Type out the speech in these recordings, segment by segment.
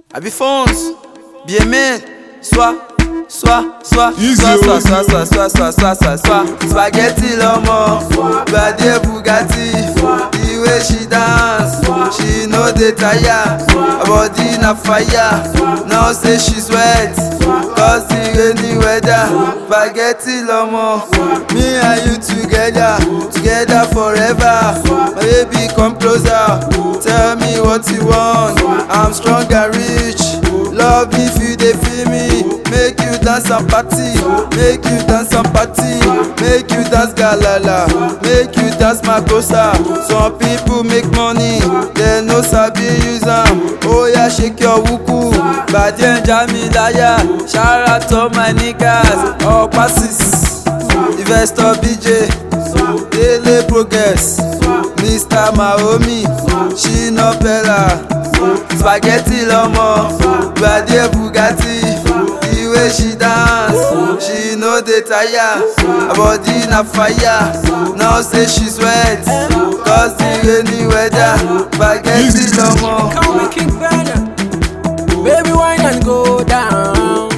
Abi phones, BMN, soit, soit, soit, Easy, soit, soit, easy. soit, soit, soit, soit, soit, soit, soit, spaghetti l'homo, Bade Bugatti, the way she dance, she no dey tire, her body na fire, now say she sweat, cause the rainy weather, spaghetti l'homo, me and you together, together forever, my baby come closer, tell me what you want, I'm strong and rich, love if you dey feel me, make you dance and party, make you dance and party, make you dance galala, make you dance makosa. Some people make money, they no sabi use am. Oya shake your wuku, Bàjẹ́ ń já mi láyà, shout out to my niggas, ọ̀pá sis, investor BJ, Dele progress, Mr. Mahomi, Shina Pella, spaghetti lọmọ, Bàjẹ́ Bugatti. The way she dance, she no dey tire, her body na fire. Now say she sweat, cause the rainy weather, spaghetti lọmọ. Call me King Banner. Baby, wine and go down.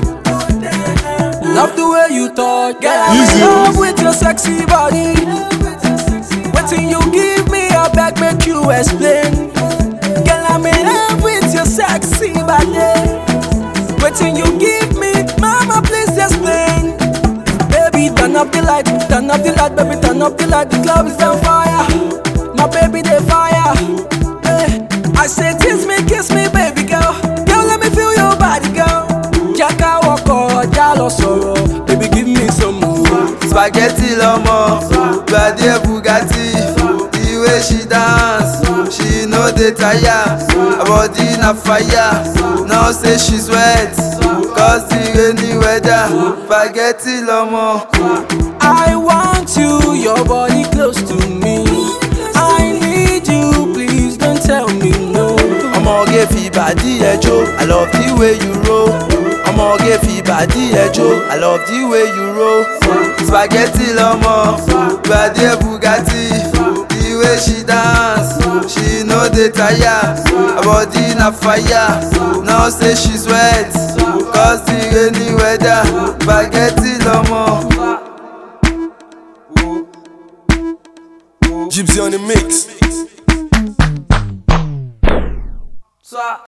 Love the way you talk, girl. I'm Easy. in love with your sexy body. Waiting you give me, I beg make you explain. Girl, I'm in love with your sexy body. Waiting you give me, mama, please explain. Baby, turn up the light, turn up the light, baby, turn up the light. The club is on fire, my baby, they fire. Eh, I say, kiss me, kiss me, baby girl. Girl, let me feel your body, girl. Jaka wako, jalo soro, baby, give me some more. spaghetti lọmọ gbadé bugatti the way she dance she no dey tire her body na fire now say she sweat cause the rainy weather spaghetti lọmọ. I want you, your body close to me. I need you, please don't tell me no. ọmọge fi bàdí ẹ jó i love the way you roll ọmọge fi bàdí ẹ jó i love the way you roll spaghetti lọmọ gbadé bugatti the way she dance she no dey tire her body na fire now say she sweat cause the rainy weather spaghetti lọmọ. Gypsy on the mix.